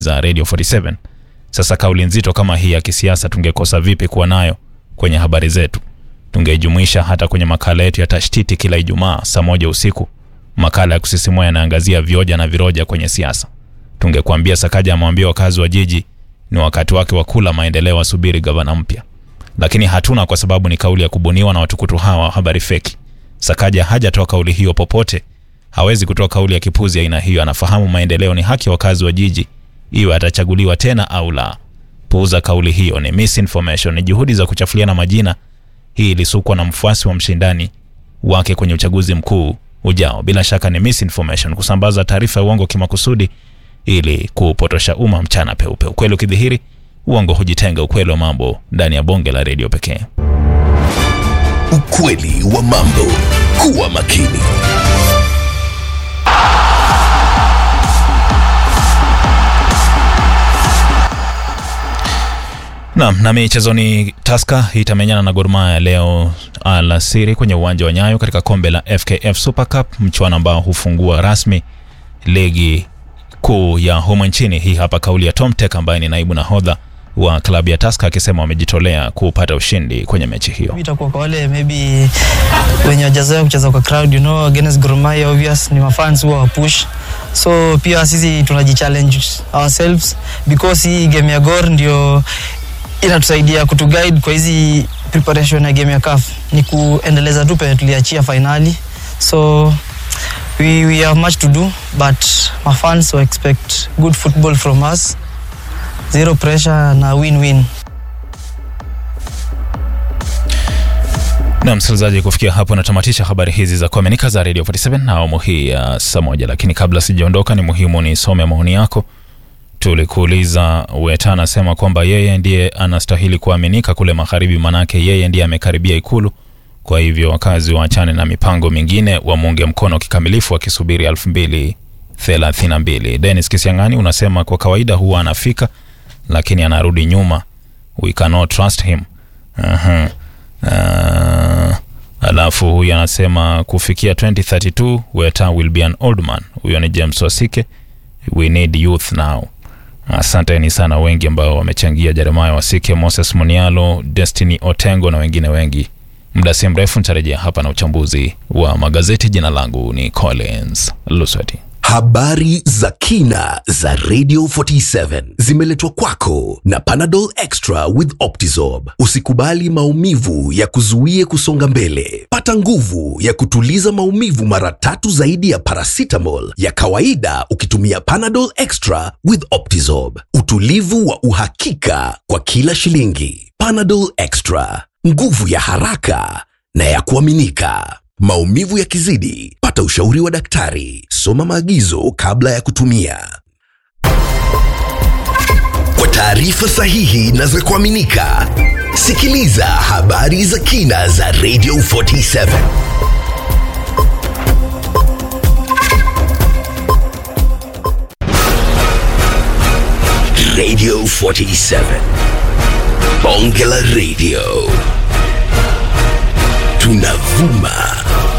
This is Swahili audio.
za Radio 47. Sasa kauli nzito kama hii ya kisiasa tungekosa vipi kuwa nayo kwenye habari zetu? Tungeijumuisha hata kwenye makala yetu ya tashtiti kila Ijumaa saa moja usiku, makala ya kusisimua yanaangazia vioja na viroja kwenye siasa. Tungekuambia Sakaja amewambia wakazi wa jiji ni wakati wake wa kula maendeleo, wasubiri gavana mpya, lakini hatuna, kwa sababu ni kauli ya kubuniwa na watukutu hawa habari feki. Sakaja hajatoa kauli hiyo popote, hawezi kutoa kauli ya kipuzi aina hiyo. Anafahamu maendeleo ni haki ya wakazi wa jiji, iwe atachaguliwa tena au la. Puuza kauli hiyo, ni misinformation, ni juhudi za kuchafuliana majina. Hii ilisukwa na mfuasi wa mshindani wake kwenye uchaguzi mkuu ujao. Bila shaka ni misinformation, kusambaza taarifa ya uongo kimakusudi ili kupotosha umma mchana peupe. Ukweli ukidhihiri, uongo hujitenga. Ukweli wa mambo ndani ya bonge la redio pekee. Ukweli wa mambo. Kuwa makini. Naam, na michezoni, Tusker itamenyana na Gor Mahia leo alasiri kwenye uwanja wa Nyayo katika kombe la FKF Super Cup, mchuano ambao hufungua rasmi ligi kuu ya humo nchini. Hii hapa kauli ya Tom Tek ambaye ni naibu nahodha wa klabu ya Tusker akisema wamejitolea kupata ushindi kwenye mechi hiyo. itakuwa kwa wale maybe wenye wajazoea kucheza kwa crowd you know against Gor Mahia obvious ni mafans huwa wapush so pia sisi tunajichallenge ourselves because hii game ya Gor ndio inatusaidia kutuguide kwa hizi preparation ya game ya CAF ni kuendeleza tu penye tuliachia finali so we, we have much to do but my fans will expect good football from us zero pressure na win-win Na msikilizaji, kufikia hapo natamatisha habari hizi za kuaminika za Radio 47 na awamu hii ya saa moja, lakini kabla sijaondoka, ni muhimu nisome maoni yako. Tulikuuliza, Weta anasema kwamba yeye ndiye anastahili kuaminika kule magharibi, manake yeye ndiye amekaribia Ikulu. Kwa hivyo wakazi waachane na mipango mingine, wamuunge mkono kikamilifu, wakisubiri 2032. Dennis Kisiangani unasema kwa kawaida huwa anafika, lakini anarudi nyuma. We cannot trust him. Aha. Uh, alafu huyu anasema kufikia 2032 Weta will be an old man. Huyo ni James Wasike. We need youth now. Asanteni sana wengi ambao wamechangia, Jeremiah Wasike, Moses Munialo, Destiny Otengo na wengine wengi. Muda si mrefu nitarejea hapa na uchambuzi wa magazeti. Jina langu ni Collins Lusweti. Habari za kina za Radio 47 zimeletwa kwako na Panadol Extra with Optizorb. Usikubali maumivu ya kuzuie kusonga mbele. Pata nguvu ya kutuliza maumivu mara tatu zaidi ya paracetamol ya kawaida ukitumia Panadol Extra with Optizorb. Utulivu wa uhakika kwa kila shilingi. Panadol Extra, nguvu ya haraka na ya kuaminika. Maumivu yakizidi, pata ushauri wa daktari. Soma maagizo kabla ya kutumia. Kwa taarifa sahihi na za kuaminika, sikiliza habari za kina za Radio 47. Radio 47. Bonge la Radio. Tunavuma